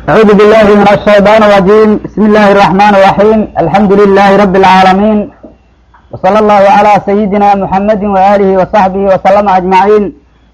أعوذ بالله من الشيطان الرجيم بسم الله الرحمن الرحيم الحمد لله رب العالمين وصلى الله على سيدنا محمد وآله وصحبه وسلم أجمعين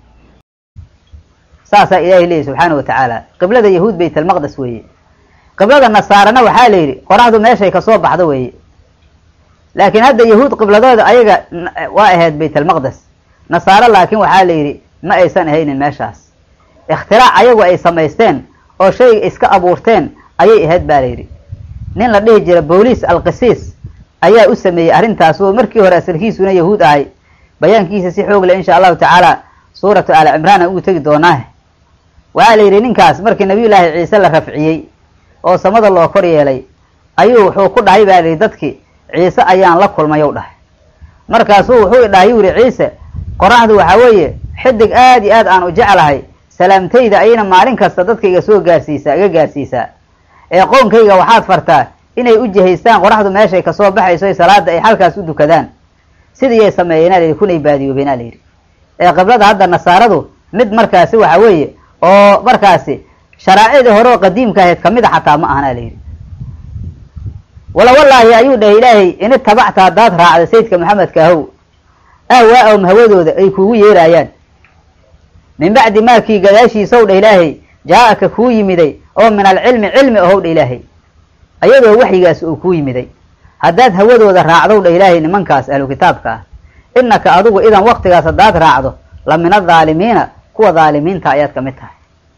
saasaa ilaahay leeyahy subxaana wa tacaala qiblada yahuud bayt almaqdes weeye qiblada nasaarana waxaa la yidhi qoraxdu meeshay kasoo baxdo weeye laakiin hadda yahuud qibladooda ayaga waa ahayd bayt almaqdes nasaaro laakiin waxaa la yidhi ma aysan ahaynin meeshaas ikhtirac ayagu ay samaysteen oo shayga iska abuurteen ayay ahayd baa la yidhi nin la dhihi jira booliis alqisiis ayaa u sameeyey arrintaas oo markii hore asalkiisuna yahuud ahay bayaankiisa si xoog leh insha allahu tacaala suuratu aali cimraan aan ugu tegi doonaa waxaa la yidhi ninkaas markii nabiyullaahi ciise la rafciyey oo samada loo kor yeelay ayuu wuxuu ku dhahay baa layidhi dadkii ciise ayaan la kulmay ou dhahay markaasuu wuxuu dhahay yuu yihi ciise qoraxdu waxaa weeye xidig aad iyo aad aan u jeclahay salaamtayda ayayna maalin kasta dadka iga soo gaarsiisaa iga gaarsiisaa ee qownkayga waxaad fartaa inay u jihaystaan qoraxdu meeshay kasoo baxayso salaada ay halkaas u dukadaan sidiiyay sameeyeenaa layidhi kunay baadiyoobeenaa layidhi ee qiblada hadda nasaaradu mid markaasi waxa weeye oo markaasi sharaacidii hore oo qadiimka ahayd kamid a xataa ma ahana layidhi wala wallaahi ayuu dhahay ilaahay in itabacta haddaad raacda sayidka maxamedka ahow ahwaa-ahum hawadooda ay kuugu yeeraayaan min bacdi maakii gadaashiisaw dha ilaahay jaa-aka kuu yimiday oo min alcilmi cilmi ahow dha ilaahay ayadoo waxyigaas uu kuu yimiday haddaad hawadooda raacdow dha ilaahay nimankaas ahlu kitaabka ah innaka adigu idan waktigaas haddaad raacdo la min adaalimiina kuwa dhaalimiinta ayaad kamid tahay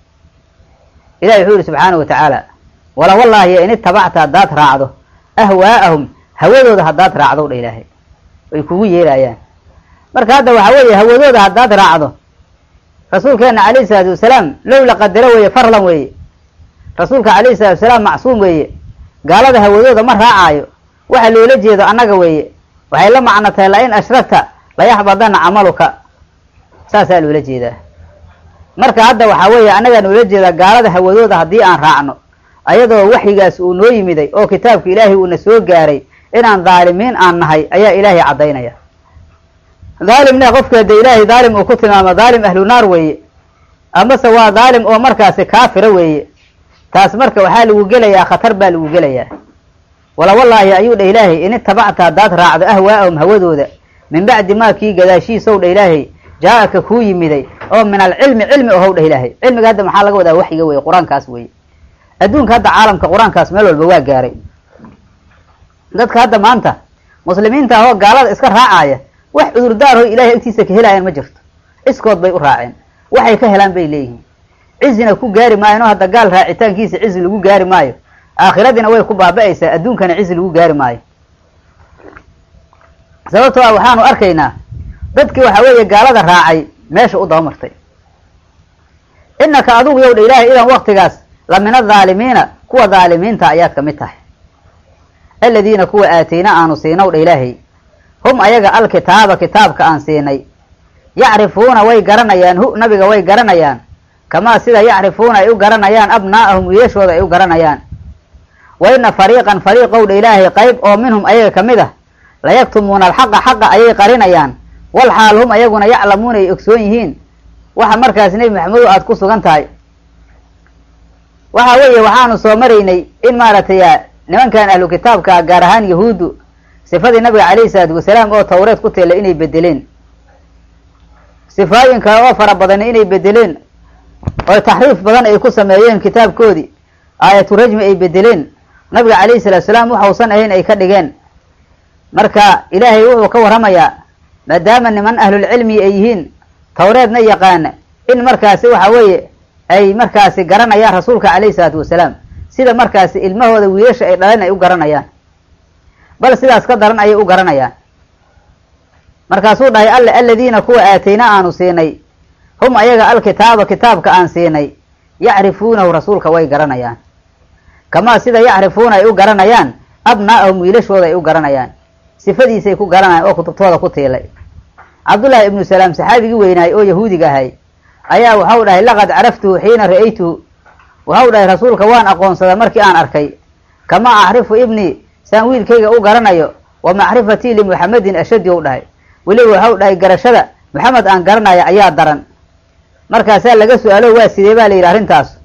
ilahi wuxuu yihi subxaana wa tacaala wala wallaahi in itabacta haddaad raacdo ahwaa'ahum hawadooda haddaad raacdow dha ilaahay ay kugu yeeraayaan marka hadda waxaa weeye hawadooda haddaad raacdo rasuulkeena calayhi salaatu wasalaam low la qadaro weeye farlan weeye rasuulka calayhi salatu wasalaam macsuum weeye gaalada hawadooda ma raacaayo waxa loola jeedo annaga weeye waxay la macno tahay la in ashragta layaxbadana camaluka saasaa loola jeedaa marka hadda waxaa weeye annagaa noola jeedaa gaalada hawadooda haddii aan raacno ayadoo waxyigaas uu noo yimiday oo kitaabka ilaahay uuna soo gaaray inaan dhaalimiin aan nahay ayaa ilaahay caddaynaya dhaalimna qofka hadda ilaahay dhaalim uu ku tilmaamo dhaalim ahlu naar weeye amase waa dhaalim oo markaasi kaafira weeye taas marka waxaa lagu gelayaa khatar baa lagu gelayaa wala wallaahi ayuu dha ilaahay in itabacta haddaad raacdo ahwaa'ahum hawadooda min bacdi maa kii gadaashiisaw dha ilaahay jaa-aka kuu yimiday oo min alcilmi cilmi ohow dhah ilaahay cilmiga hadda maxaa laga wadaa waxyiga weye qur-aankaas weye adduunka hadda caalamka qur-aankaas meel walba waa gaaray dadka hadda maanta muslimiinta ahoo gaalada iska raacaya wax cudurdaarho ilaahay agtiisa ka helaayaan ma jirto iskood bay u raaceen waxay ka helaan bay leeyihiin cizina ku gaari maayan oo hadda gaal raacitaankiisa cizi lagu gaari maayo aakhiradiina way ku baaba-aysaa adduunkana cizi lagu gaari maayo sababtoo ah waxaanu arkaynaa dadkii waxaa weeye gaalada raacay meesha u dabamartay innaka adigu yow dha ilaahay idan waktigaas la min adhaalimiina kuwa dhaalimiinta ayaad kamid tahay aladiina kuwa aatayna aanu siinow dha ilaahay hum ayaga alkitaaba kitaabka aan siinay yacrifuuna way garanayaan hu nabiga way garanayaan kamaa sida yacrifuuna ay u garanayaan abnaa'ahum wiilashooda ay u garanayaan wa ina fariiqan fariiqow dha ilaahay qayb oo minhum ayaga kamid ah layaktumuuna alxaqa xaqa ayay qarinayaan wal xaal hum ayaguna yaclamuuna ay ogsoon yihiin waxa markaas nebi maxamedo aada ku sugan tahay waxa weeye waxaanu soo maraynay in maaragtay nimankan ahlu kitaabka gaar ahaan yahuuddu sifadii nabiga calayhi salaatu wasalaam oo tawreed ku teela inay bedeleen sifaayin kale oo fara badani inay bedeleen oo taxriif badan ay ku sameeyeen kitaabkoodii aayatu rajmi ay bedeleen nabiga calayhi salaatu salaam waxausan ahayn ay ka dhigeen marka ilaahay wuxuu ka warramayaa maadaama niman ahlulcilmi ay yihiin tawreedna yaqaana in markaasi waxa weeye ay markaasi garanayaan rasuulka calayhi salaatu wasalaam sida markaasi ilmahooda wiilasha ay dhaleen ay u garanayaan bal sidaas ka daran ayay u garanayaan markaasuu dhahay alle aladiina kuwa aatayna aanu siinay hum ayaga alkitaaba kitaabka aan siinay yacrifuunahu rasuulka way garanayaan kamaa sida yacrifuuna ay u garanayaan abnaa'ahum wiilashooda ay u garanayaan sifadiisay ku garanayaan oo kutubtooda ku tiilay cabdullaahi ibnu salaam saxaabigii weynaay oo yahuudiga ahay ayaa waxau dhahay laqad caraftuhu xiina ra'aytuhu waxau dhahay rasuulka waan aqoonsadaa markii aan arkay kamaa acrifu ibnii saan wiilkayga u garanayo wa macrifatii limuxamedin ashadi ou dhahay weliba waxau dhahay garashada maxamed aan garanaya ayaa daran markaasaa laga su-aalo waa sidee baa la yidhi arrintaas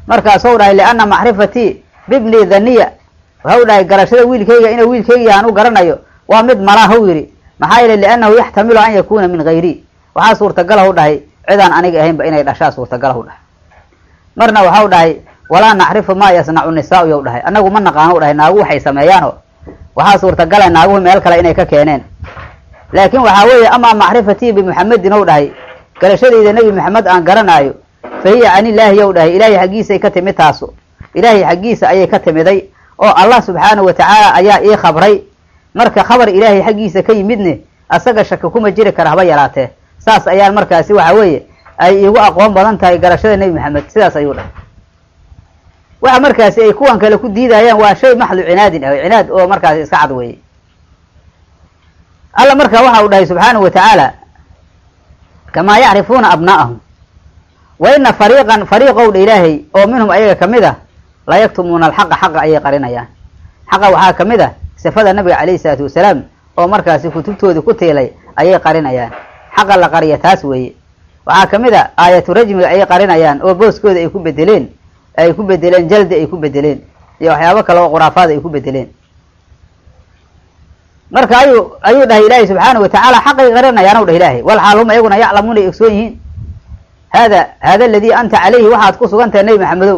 markaasou dhahay lianna macrifatii bibni dhaniya waxau dhahay garashada wiilkayga inuu wiilkayga aan u garanayo waa mid malaahu yidhi maxaa yeele liannahu yaxtamilu an yakuuna min hayri waxaa suurtagalahu dhahay cidaan aniga ahaynba inay dhashaa suurtagalahu dhahay marna waxau dhahay walaa nacrifu maa yasnacu nisaau yow dhahay annagu ma naqaano dhahay naagu waxay sameeyaano waxaa suurtagala naaguhu meel kale inay ka keeneen laakiin waxaa weeye amaa macrifatii bimuxamedin ou dhahay garashadayda nebi maxamed aan garanaayo fa hiya can illaahi yow dhahay ilaahay xaggiisay ka timid taasu ilaahay xaggiisa ayay ka timiday oo allah subxaanahu watacaala ayaa ii khabray marka khabar ilaahay xaggiisa ka yimidne asaga shaki kuma jiri kara haba yaraatee saas ayaan markaasi waxa weeye ay iigu aqoon badan tahay garashada nebi maxamed sidaas ayuu dhahay waxa markaasi ay kuwan kale ku diidayaan waa shay maxdu cinaadin ah cinaad oo markaasi iska cad weeye alla marka waxa uu dhahay subxaanahu watacaala kamaa yacrifuuna abnaa'ahum wa ina fariiqan fariiqow dha ilaahay oo minhum ayaga kamid a la yaktumuuna alxaqa xaqa ayay qarinayaan xaqa waxaa kamid a sifada nabiga calayhi salaatu wasalaam oo markaasi kutubtoodii ku tiilay ayay qarinayaan xaqa la qariya taas weeye waxaa kamid a aayatu rajmiga ayay qarinayaan oo booskooda ay ku bedeleen ay ku bedeleen jaldi ay ku bedeleen iyo waxyaabo kale oo khuraafaad ay ku bedeleen marka ayuu ayuu dhahay ilaahay subxaanahu watacaala xaqay qarinayaanu dhah ilaahay wal xaal hum ayaguna yaclamuuna ay ogsoon yihiin hada hada aladii anta calayhi waxaad ku sugan tahay nebi maxamedow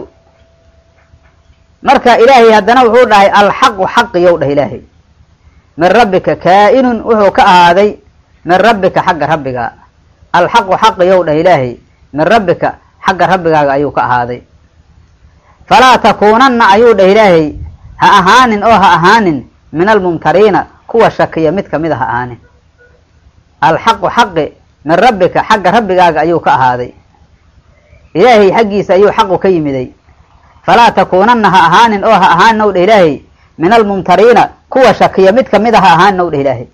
marka ilaahay haddana wuxuu dhahay alxaqu xaqiyow dhah ilaahay min rabbika kaa-inun wuxuu ka ahaaday min rabbika xagga rabbiga alxaqu xaqiyow dhah ilaahay min rabbika xagga rabbigaaga ayuu ka ahaaday falaa takuunanna ayuu dhah ilaahay ha ahaanin oo ha ahaanin min almumtariina kuwa shakiya mid kamid a ha ahaanin alxaqu xaqi min rabbika xagga rabbigaaga ayuu ka ahaaday ilaahay xaggiisa ayuu xaqu ka yimiday falaa takuunanna ha ahaanin oo ha ahaanin ow dheh ilaahay min almumtariina kuwa shakiya mid kamid a ha ahaanin ow dheh ilaahay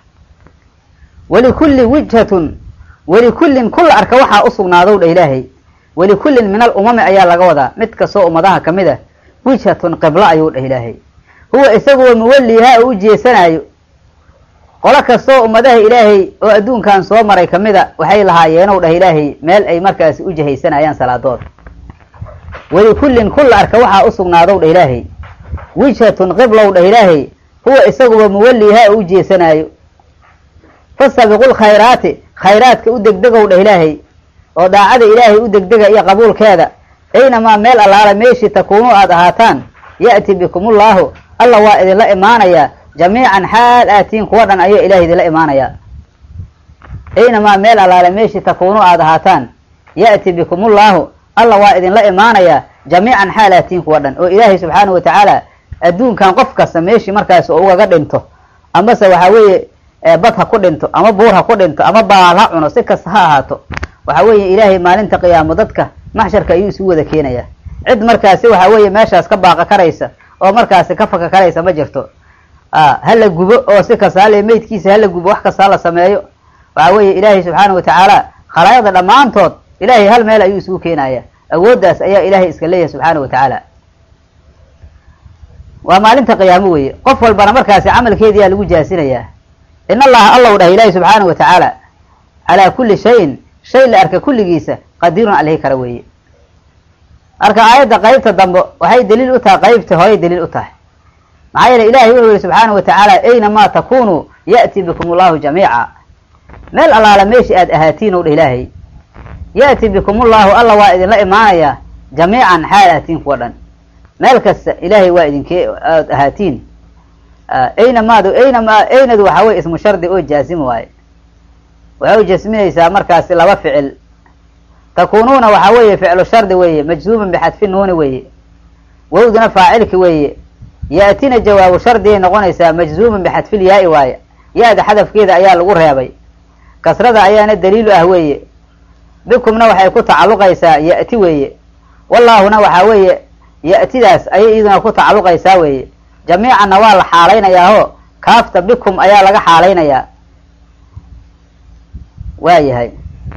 walikulli wijhatun walikullin kulla arka waxaa usugnaadow dheh ilaahay walikullin min alumami ayaa laga wadaa mid kastoo ummadaha kamid a wijhatun qiblo ayuu dheh ilaahay huwa isaguwa muwallihaa oo u jeesanaayo qolo kastoo ummadaha ilaahay oo adduunkan soo maray kamid a waxay lahaayeenow dheh ilaahay meel ay markaasi u jihaysanayaan salaadood walikullin kulla arka waxaa usugnaadow dheh ilaahay wijhatun qiblow dheh ilaahay huwa isaguwa muwallihaa oo u jeesanaayo fastabiqu lkhayraati khayraadka u degdegow dheh ilaahay oo daacada ilaahay u degdega iyo qabuulkeeda aynamaa meel allaala meeshii takuunu aad ahaataan ya'ti bikumullaahu alla waa idinla imaanayaa jamiican xaal aatiin kuwa dhan ayuu ilahay idinla imaanayaa aynamaa meel allaala meeshii takuunu aad ahaataan ya'ti bikumullaahu alla waa idinla imaanayaa jamiican xaal aatiin kuwa dhan oo ilaahay subxaanahu watacaala adduunkan qof kasta meeshii markaas oo ugaga dhinto amase waxaa weeye bad ha ku dhinto ama buur ha ku dhinto ama baal ha cuno si kasta ha ahaato waxa weeye ilaahay maalinta qiyaamo dadka maxsharka ayuu isu wada keenayaa cid markaasi waxa weeye meeshaas ka baaqa karaysa oo markaasi ka faka karaysa ma jirto hala gubo oo si kasta hale meydkiisa hala gubo wax kasta hala sameeyo waxa weeye ilaahay subxaanahu watacaala khalaayada dhammaantood ilaahay hal meel ayuu isugu keenaya awooddaas ayaa ilaahay iska leeyahay subxaanahu watacaala waa maalinta qiyaamo weeye qof walbana markaasi camalkeediyaa lagu jaasinayaa in allaha allow dhahay ilaahi subxaanahu watacaala calaa kulli shayin shay la arka kulligiisa qadiirun alhi kara weeye marka aayadda qeybta dambe waxay daliil u tahay qeybta horay daliil u tahay maxaa yeele ilahay wuxuu yihi subxaanahu watacaala aynamaa takunuu ya'ti bikum ullahu jamiica meel allaala meeshii aad ahaatiin ow dheh ilaahay ya'ti bikum ullahu alla waa idinla imaanayaa jamiican xaal ahaatiin kuwa dhan meel kasta ilaahay waa idinkee aad ahaatiin aynamaadu aynama aynadu waxaa weye ismu shardi oo jaazim waaye waxay u jasminaysaa markaasi laba ficil takunuuna waxaa weeye ficlu shardi weeye majzuuman bixadfi nuuni weeye wowduna faacilki weeye ya'tina jawaabu shardigay noqonaysaa majzuuman bixadfil yaa-i waaye ya-da xadafkeeda ayaa lagu reebay kasrada ayaana daliilu ah weeye bikumna waxay ku tacalluqaysaa ya'ti weeye wallaahuna waxaa weeye ya'tidaas ayay iyaduna ku tacalluqaysaa weeye jamiicanna waa la xaalaynayaahoo kaafta bikum ayaa laga xaalaynayaa waa yahay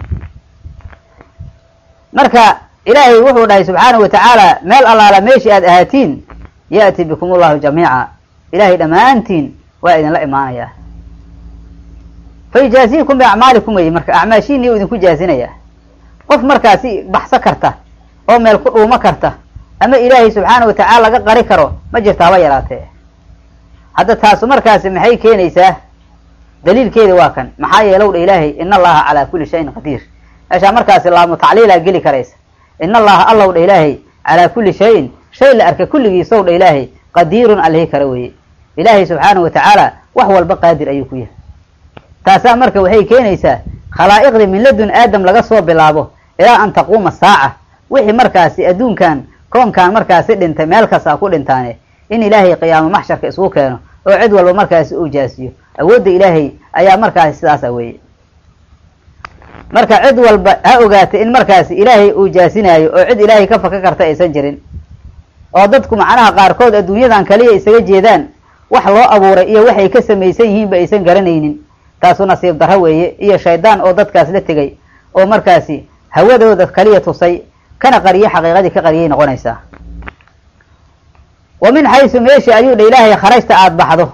marka ilaahay wuxuu dhahay subxaanahu watacaala meel allaala meeshii aad ahaatiin ya'ti bikum ullahu jamiica ilaahay dhammaantiin waa idinla imaanayaa fa yujaaziikum biacmaalikum weye marka acmaashiinii u idinku jaazinaya qof markaasi baxso karta oo meel ku dhuumo karta ama ilaahay subxaana wa tacaala laga qari karo ma jirto haba yaraatee hadda taasu markaasi maxay keenaysaa daliilkeeda waa kan maxaa yeelow dha ilaahay in allaha calaa kulli shayin qadiir meeshaa markaasi laamu tacliilaa geli karaysa in allaha allow dha ilaahay calaa kulli shayin shay la arka kulligiisow dha ilaahay qadiirun alihi kara weeye ilaahay subxaana wa tacaala wax walba qaadir ayuu ku yahay taasaa marka waxay keenaysaa khalaa'iqdii min ladun aadam laga soo bilaabo ilaa an taquuma saaca wixii markaasi adduunkan koonkan markaasi dhintay meel kastaa ku dhintaane in ilaahay qiyaamo maxsharka isugu keeno oo cid walba markaasi uu jaasiyo awoodda ilaahay ayaa markaasi sidaasa weeye marka cid walba ha ogaatay in markaasi ilaahay uu jaasinaayo oo cid ilaahay ka faka karta aysan jirin oo dadku macnaha qaarkood adduunyadan kaliya isaga jeedaan wax loo abuuray iyo waxay ka samaysan yihiinba aysan garanaynin taasu nasiib darro weeye iyo shaydaan oo dadkaas la tegay oo markaasi hawadooda kaliya tusay kana qariyo xaqiiqadii ka qariyay noqonaysaa wa min xaysu meeshii ayuu dha ilaahay kharajta aada baxdo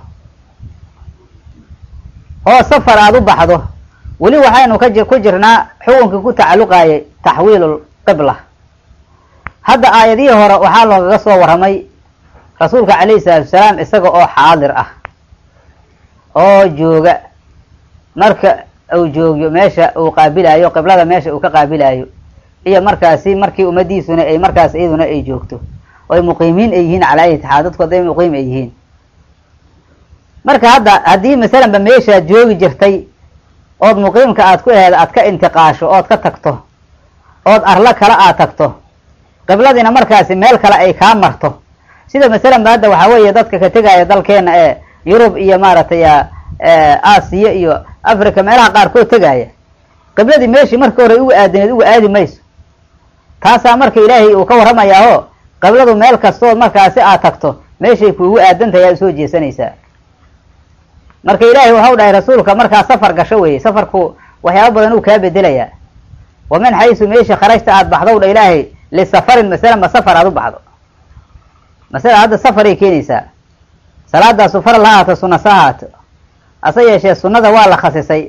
oo safar aada u baxdo weli waxaynu ka ku jirnaa xukunkii ku tacalluqaayay taxwiilul qibla hadda aayadihii hore waxaa loogaga soo warramay rasuulka calayhi salaatu wasalaam isaga oo xaadir ah oo jooga marka uu joogyo meesha uu qaabilaayo qiblada meesha uu ka qaabilaayo iyo markaasi markii ummadiisuna ay markaas iyaduna ay joogto oo ay muqiimiin ay yihiin calaa ayati xaal dadku hadday muqiim ay yihiin marka hadda haddii masalanba meeshaad joogi jirtay ood muqiimka aad ku aheed aad ka intiqaasho ood ka tagto ood arlo kale aad tagto qibladiina markaasi meel kale ay kaa marto sida masalan ba hadda waxaa weeye dadka ka tegaya dalkeena ee yurub iyo maaragtay aasiya iyo africa meelaha qaarkood tegaya qibladii meeshii marka hore uga aadineed uga aadi mayso taasaa marka ilaahay uu ka warramayaao qibladu meel kastood markaasi aad tagto meeshay kuugu aadantahay aad usoo jeesanaysaa marka ilaahay waxau dhahay rasuulka markaa safar gasho weeye safarku waxyaaba badan uu kaa bedelayaa wa min xaysu meesha kharajta aada baxdow dha ilaahay lisafarin masala ma safar aada u baxdo masala hadda safaray keenaysaa salaadaasu faral ha ahaato sunna sa ahaato hase yeeshee sunnada waa la khasisay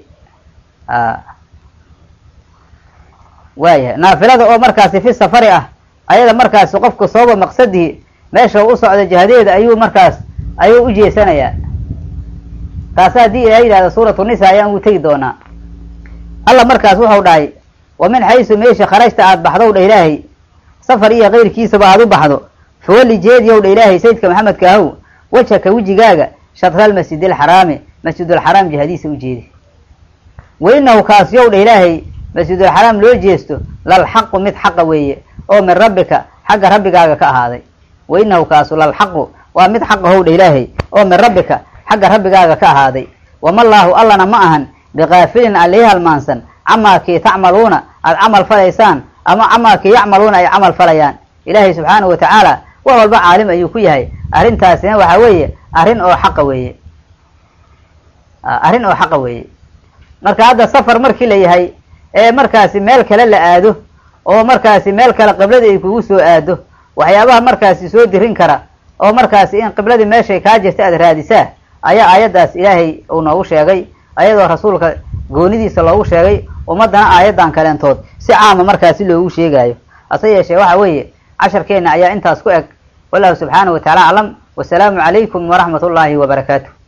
waayahay naafilada oo markaasi fi safari ah ayada markaasi qofka sooba maqsadihi meesha u socda jihadeeda ayuu markaas ayuu u jeesanayaa taasi haddii ilaha yidhahda suuratu nisa ayaan ugu tegi doonaa alla markaas wuxuu dhahay wa min xaysu meesha kharajta aada baxdow dha ilaahay safar iyo keyrkiisaba aada u baxdo fawalli jeediyow dha ilaahay sayidka maxamedka ahow wejhaka wejigaaga shadral masjid alxaraami masjidulxaraam jihadiisa u jeedi wa inahu kaasiyow dha ilaahay masjidulxaraam loo jeesto lalxaqu mid xaqa weeye oo min rabbika xagga rabbigaaga ka ahaaday wa inahu kaasu lalxaqu waa mid xaqa how dha ilaahay oo min rabbika xagga rabbigaaga ka ahaaday wamallaahu allana ma ahan biqaafilin alihi halmaansan camaa kii tacmaluuna aada camal falaysaan ama camaa kii yacmaluuna ay camal falayaan ilaahay subxaanahu wa tacaala wax walba caalim ayuu ku yahay arrintaasina waxaa weeye arrin oo xaqa weeye arrin oo xaqa weeye marka hadda safar markii la yahay ee markaasi meel kale la aado oo markaasi meel kale qibladii ay kugu soo aado waxyaabaha markaasi soo dirin kara oo markaasi in qibladii meeshay kaa jirta aada raadisaa ayaa aayaddaas ilaahay uu noogu sheegay ayadoo rasuulka goonidiisa loogu sheegay ummaddana aayaddan kaleentood si caama markaasi loogu sheegaayo hase yeeshee waxa weeye casharkeenna ayaa intaas ku eg wallahu subxaanahu wa tacala aclam wasalaamu calaykum waraxmat ullaahi wabarakaatu